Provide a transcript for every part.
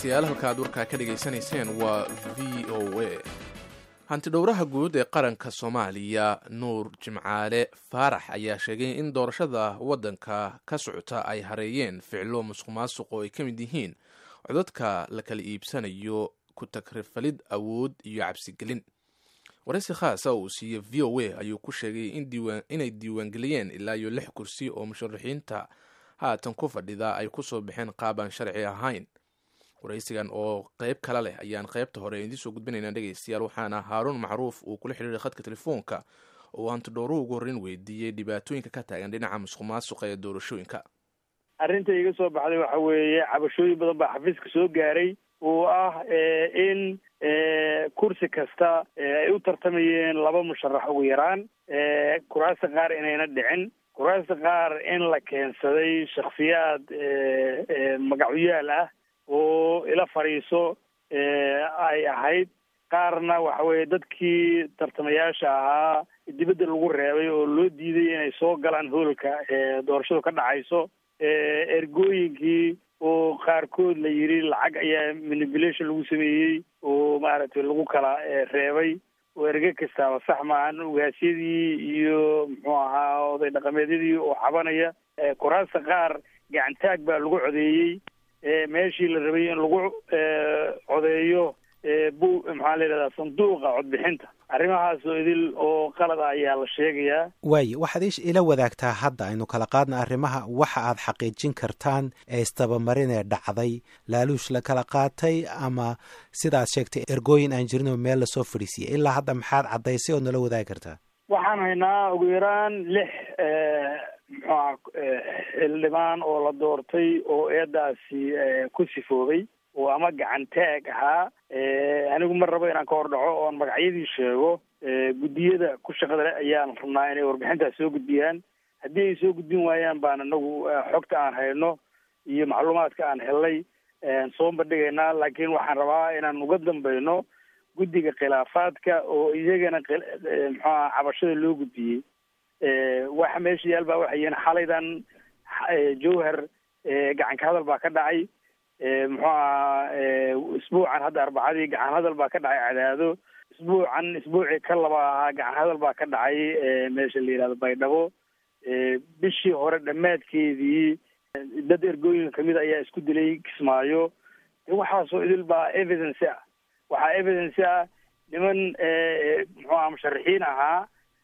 dhegaystayaal halka aad warkaa ka dhegaysanayseen waa v o a hantidhowraha guud ee qaranka soomaaliya nuur jimcaale faarax ayaa sheegay in doorashada waddanka ka socota ay hareeyeen ficilo musuq maasuq oo ay ka mid yihiin codadka la kala iibsanayo ku tagrifalid awood iyo cabsigelin waraysi khaasa uu siiyey v o a ayuu ku sheegay inay diiwaangeliyeen ilaa iyo lix kursi oo musharaxiinta haatan ku fadhida ay kusoo baxeen qaabaan sharci ahayn waraysigan oo qeyb kale leh ayaan qeybta hore idiin soo gudbinaynaa dhegaystayaal waxaana haaruun macruuf uu kula xiriiray khadka telefoonka oo hantidhowruhu ugu horreyn weydiiyey dhibaatooyinka ka taagan dhinaca musuq maasuqa ee doorashooyinka arrinta iga soo baxday waxa weeye cabashooyin badan baa xafiiska soo gaaray oo ah in kursi kasta ay u tartamayeen laba musharax ugu yaraan kuraasta qaar inayna dhicin kuraasta qaar in la keensaday shaksiyaad magacyaal ah oo ila fadhiiso ay ahayd qaarna waxa weeye dadkii tartamayaasha ahaa dibadda lagu reebay oo loo diiday inay soo galaan hoolka doorashadu ka dhacayso ergooyinkii oo qaarkood la yidhi lacag ayaa manipulation lagu sameeyey oo maaragtay lagu kala reebay oo erge kastaaba sax maahan ugaasyadii iyo muxuu ahaa oday dhaqameedyadii oo cabanaya kuraasta qaar gacantaag baa lagu codeeyey meeshii la rabay in lagu codeeyo bu maxaa la yidhahdaa sanduuqa codbixinta arrimahaas oo idil oo qalad ah ayaa la sheegayaa waaye waxaad iish ila wadaagtaa hadda aynu kala qaadna arrimaha waxa aad xaqiijin kartaan ee istabamarin ee dhacday laaluush la kala qaatay ama sidaad sheegtay ergooyin aan jirin oo meel lasoo fadhiisiyay ilaa hadda maxaad caddaysay oo nala wadaagi kartaa waxaan haynaa ugu yaraan lix muxuuha xildhibaan oo la doortay oo eedaasi ku sifoobay oo ama gacantaag ahaa anigu ma rabo inaan ka hor dhaco oon magacyadii sheego guddiyada ku shaqada leh ayaan rabnaa inay warbixintaas soo gudbiyaan haddii ay soo gudbin waayaan baan anagu xogta aan hayno iyo macluumaadka aan helnay soo bandhigaynaa laakiin waxaan rabaa inaan uga dambayno guddiga khilaafaadka oo iyagana muxuaha cabashada loo gudbiyey waxa meesha yaal baa waxay yihiin xalaydan jowhar gacanka hadal baa ka dhacay muxuu aha isbuucan hadda arbacadii gacan hadal baa ka dhacay cadaado isbuucan isbuucii ka laba ahaa gacan hadal baa ka dhacay meesha la yidhahdo baydhabo bishii hore dhammaadkeedii dad ergooyinka kamid ayaa isku dilay kismaayo waxaasoo idil baa evidence ah waxaa evidence ah niman muxuu aha musharaxiin ahaa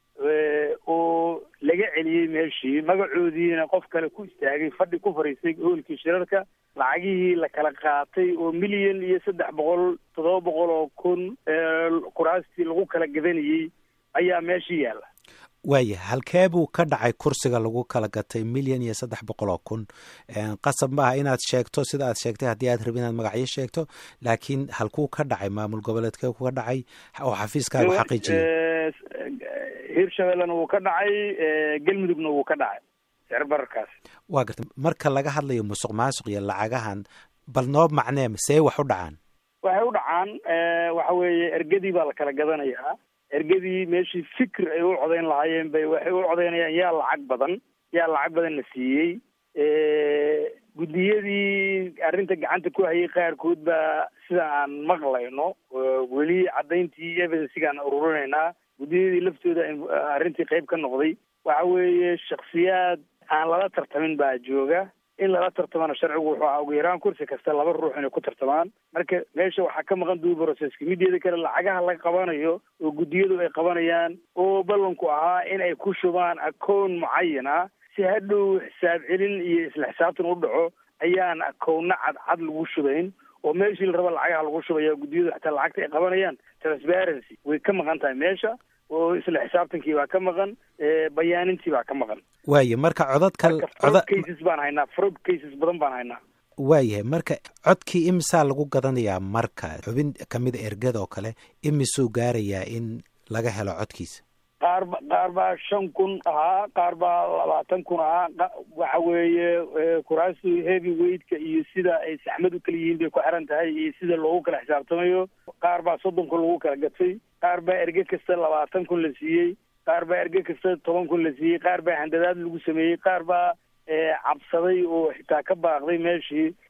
oo laga celiyey meeshii magacoodiina qof kale ku istaagay fadhi ku fadhiistay hoolkii shirarka lacagihii la kala qaatay oo milyan iyo saddex boqol toddoba boqol oo kun kuraastii lagu kala gadanayey ayaa meeshii yaalla waaya halkee buu ka dhacay kursiga lagu kala gatay milyan iyo saddex boqol oo kun qasab maaha inaad sheegto sida aad sheegtay haddii aad rabi inaad magacyo sheegto laakiin halkuu ka dhacay maamul goboleedkee ku ka dhacay oo xafiiskaagu xaqiijiyay hirshabellena wuu ka dhacay galmudugna wuu ka dhacay sicirbararkaas waa garta marka laga hadlayo musuq maasuq iyo lacagahan bal noo macnee see wax u dhacaan waxay u dhacaan waxa weeye ergadii baa la kala gadanayaa ergadii meeshii fikir ay u codayn lahaayeen bay waxay u codaynayaan yaa lacag badan yaa lacag badan la siiyey guddiyadii arrinta gacanta ku hayay qaarkood baa sida aan maqlayno weli caddayntii evidensigaan ururinaynaa guddiyadii laftooda arrintii qayb ka noqday waxa weeye shaksiyaad aan lala tartamin baa jooga in lala tartamana sharcigu wuxuu ahaa ugu yaraan kursi kasta laba ruux inay ku tartamaan marka meesha waxaa ka maqan duu broceska mideeda kale lacagaha laga qabanayo oo guddiyadu ay qabanayaan oo ballanku ahaa in ay ku shubaan akoon mucayan ah si hadhow xisaab celin iyo isla xisaabtan u dhaco ayaan akoonna cadcad lagu shubayn oo meeshii la raba lacagaha lagu shubaya guddiyadu xataa lacagta ay qabanayaan transparency way ka maqan tahay meesha oo isla xisaabtankii baa ka maqan bayaanintii baa ka maqan waaye marka codadka fraud cases baan haynaa fraud cases badan baan haynaa waayahay marka codkii imisaa lagu gadanayaa marka xubin kamida ergada oo kale imisuu gaarayaa in laga helo codkiisa qaar ba qaar baa shan kun ahaa qaar baa labaatan kun ahaa waxa weeye kuraasi heavy weightka iyo sida ay saxmad u kala yihiin bay ku xiran tahay iyo sida loogu kala xisaabtamayo qaar baa soddon kun lagu kala gatay qaar baa erge kasta labaatan kun la siiyey qaar baa erge kasta toban kun la siiyey qaar baa handadaad lagu sameeyey qaar baa cabsaday oo xitaa ka baaqday meeshii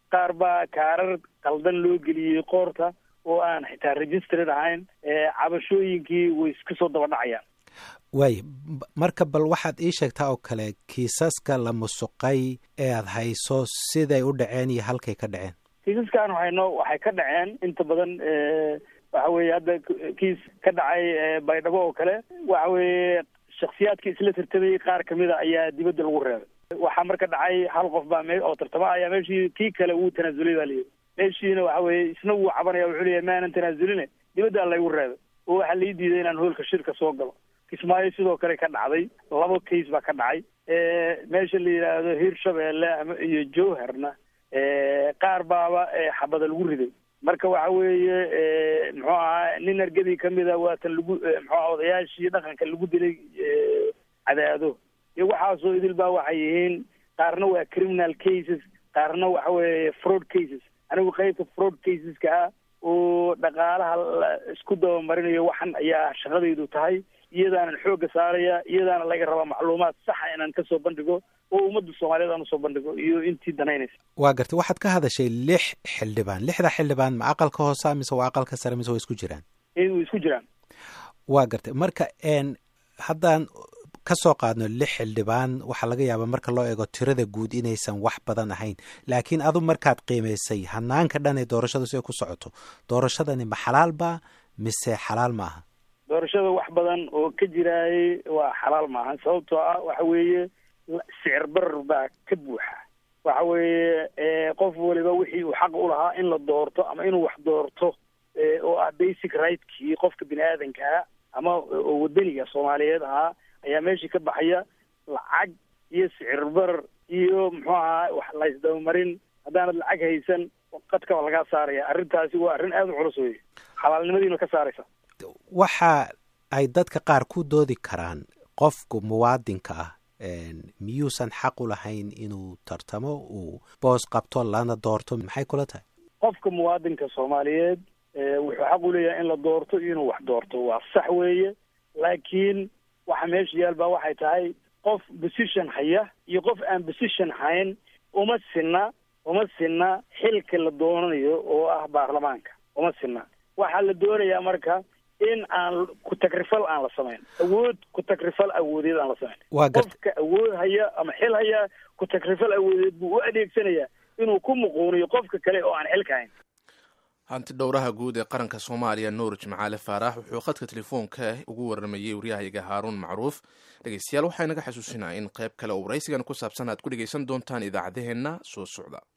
qaar baa kaarar qaldan loo geliyey qoorta oo aan xitaa registered ahayn cabashooyinkii way iska soo daba dhacayaan waay marka bal waxaad ii sheegtaa oo kale kiisaska la musuqay ee aad hayso siday u dhaceen iyo halkay ka dhaceen kiisaskaan hayno waxay ka dhaceen inta badan waxa weeye hadda kiis ka dhacay baydhabo oo kale waxa weeye shaksiyaadkii isla tartamayay qaar kamida ayaa dibadda lagu reebay waxaa marka dhacay hal qof baa me oo tartama ayaa meeshii kii kale wuu tanaasulay baa layidhi meeshiina waxa weeye isna wuu cabanaya wuxuu leeyahay maanan tanaasulina dibaddaa laygu reebay oo waxaa lai diiday inaan hoolka shirka soo galo kismaayo sidoo kale ka dhacday laba case baa ka dhacay meesha la yidhaahdo hirshabeelle ama iyo jowharna qaar baaba xabada lagu riday marka waxa weeye muxuu ahaa nin argadii kamida waatan lagu muxuu aha odayaashii dhaqanka lagu dilay cadaado iyo waxaasoo idil baa waxay yihiin qaarna waa criminal cases qaarna waxa weeye fraud cases anigu qaybta fraud caseska ah oo dhaqaalaha la isku dabamarinayo waxan ayaa shaqadaydu tahay iyadaanan xoogga saaraya iyadaana laga rabaa macluumaad saxa inaan kasoo bandhigo oo ummadda soomaaliyeed aan usoo bandhigo iyo intii danaynaysa waa gartay waxaad ka hadashay lix xildhibaan lixda xildhibaan ma aqalka hoosa mise waa aqalka sare mise waa isku jiraan way isku jiraan waa gartay marka haddaan ka soo qaadno lix xildhibaan waxaa laga yaabaa marka loo eego tirada guud inaysan wax badan ahayn laakiin adu markaad qiimaysay hanaanka dhan ee doorashadu si ay ku socoto doorashadani ma xalaal baa mise xalaal ma aha doorashada wax badan oo ka jiraayay waa xalaal maaha sababtoo ah waxa weeye sicir barar baa ka buuxa waxa weeye qof waliba wixii uu xaq u lahaa in la doorto ama inuu wax doorto oo ah basic rigtkii qofka bini aadankaa ama oo wadaniga soomaaliyeed ahaa ayaa meeshii ka baxaya lacag iyo sicir barar iyo muxuu ahaa wax laysdabamarin haddaanad lacag haysan qadkaba lagaa saaraya arrintaasi waa arrin aada u culus wey xalaalnimadiina ka saaraysa waxa ay dadka qaar ku doodi karaan qofku muwaadinka ah miyuusan xaq u lahayn inuu tartamo uu boos qabto lana doorto maxay kula tahay qofka muwaadinka soomaaliyeed wuxuu xaq u leeyahay in la doorto iyo inuu wax doorto waa sax weeye laakiin waxa meesha yaal baa waxay tahay qof position haya iyo qof aan position hayn uma sinna uma sinna xilka la doonanayo oo ah baarlamaanka uma sinna waxaa la doonayaa marka in aan ku-tagrifal aan la samayn awood ku-tagrifal awoodeed aan la samayn qofka awood haya ama xil haya ku-tagrifal awoodeed buu u adeegsanayaa inuu ku muquuniyo qofka kale oo aan xilka hayn hanti dhowraha guud ee qaranka soomaaliya nuur jimcaale faarax wuxuu khadka telefoonka ugu warramayey waryahayaga haaruun macruuf dhegeystayaal waxaa inaga xasuusinaa in qayb kale oo waraysigan ku saabsan aad ku dhegeysan doontaan idaacadaheenna soo socda